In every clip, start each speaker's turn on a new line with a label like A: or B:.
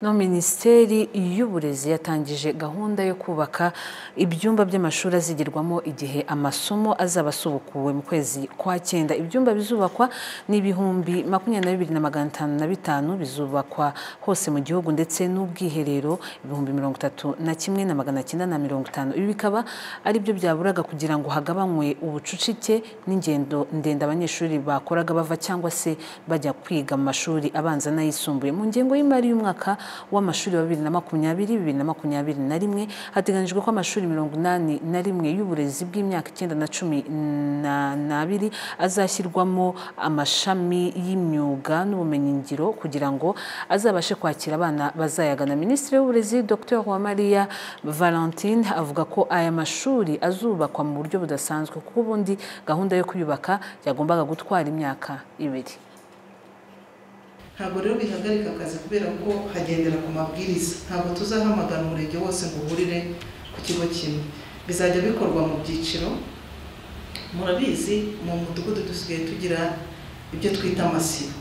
A: No minisiteri y'uburezi yatangije gahunda yo kubaka ibyumba by'amashuri azigirwamo igihe amasomo azaba asubukuwe mu kwezi kwa cyenda ibyumba bizubakwa ni ibihumbi makumyabiri na bibiri na magana atanu na bitanu bizubakwa hose mu gihugu ndetse n'ubwiherero ibihumbi mirongo itatu na kimwe na magana cyenda na mirongo itanu ibi bikaba ari byo byaburaga kugira ngo hagabanywe ubucucike n'ingendo ndende abanyeshuri bakoraga bava cyangwa se bajya kwiga mu mashuri abanza n'ayisumbuye mu ngengo y'imari y'umwaka w'amashuri wa bibiri na makumyabiri bibiri na makumyabiri na rimwe hateganyijwe ko amashuri mirongo inani na rimwe y'uburezi bw'imyaka icyenda na cumi n'abiri azashyirwamo amashami y'imyuga n'ubumenyingiro kugira ngo azabashe kwakira abana bazayagana minisitiri w'uburezi dr uwamariya valentine avuga ko aya mashuri azubakwa mu buryo budasanzwe kuko ubundi gahunda yo kuyubaka yagombaga gutwara imyaka ibiri
B: ntabwo rero bihagarika akazi kubera ko hagendera ku mabwiriza ntabwo tuzahamagara umurenge wose ngo uhurire ku kigo kimwe bizajya bikorwa mu byiciro murabizi mu mudugudu dusigaye tugira ibyo twita amasibo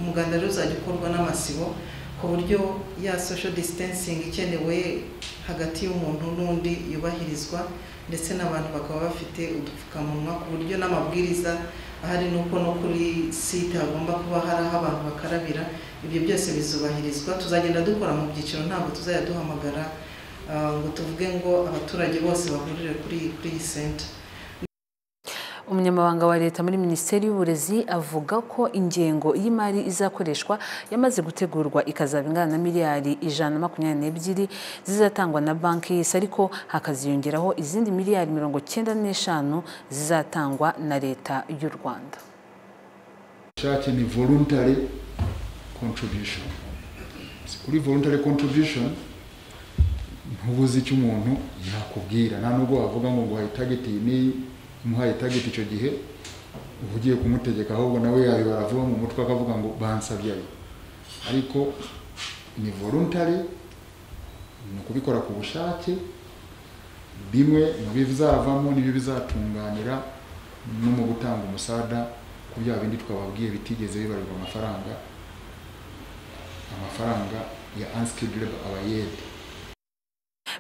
B: umuganda rero uzajya ukorwa n'amasibo ku buryo ya sosho disitansingi ikenewe hagati y'umuntu n'undi yubahirizwa ndetse n'abantu bakaba bafite udupfukamunwa ku buryo n'amabwiriza ahari nuko no kuri site hagomba kuba hari aho abantu bakarabira ibyo byose bizubahirizwa tuzagenda dukora mu byiciro ntabwo tuzajya duhamagara ngo tuvuge ngo abaturage bose bahurire kuri kuri iyi senta
A: umunyamabanga wa leta muri minisiteri y'uburezi avuga ko ingengo y'imari izakoreshwa yamaze gutegurwa ikazaba ingana na miliyari ijana na makumyabiri n'ebyiri zizatangwa na banki y'isi ariko hakaziyongeraho izindi miliyari mirongo cyenda n'eshanu zizatangwa na leta y'u rwanda
C: ubushake ni voluntary contribution kuri voluntary contribution ntubuzi icyo umuntu yakubwira nta nubwo wavuga ngo guhaye itageti n'iyi umuhaye tageti icyo gihe uba ugiye kumutegeka ahubwo nawe yabibara avuga mu mutwe akavuga ngo bansabye ayo ariko ni voluntary ni ukubikora ku bushake bimwe mu bizavamo n'ibyo bizatunganira no mu gutanga umusada ku bya bindi twababwiye bitigeze bibarirwa amafaranga amafaranga ya ansikirebe abayede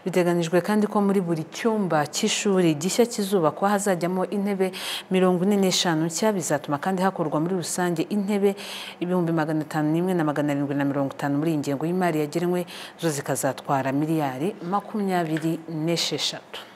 A: biteganijwe kandi ko muri buri cyumba cy'ishuri gishya kizubakwa hazajyamo intebe mirongo ine n'eshanu nshya bizatuma kandi hakorwa muri rusange intebe ibihumbi magana atanu n'imwe na magana arindwi na mirongo itanu muri iyi ngengo y'imari yagenwe zo zikazatwara miliyari makumyabiri n'esheshatu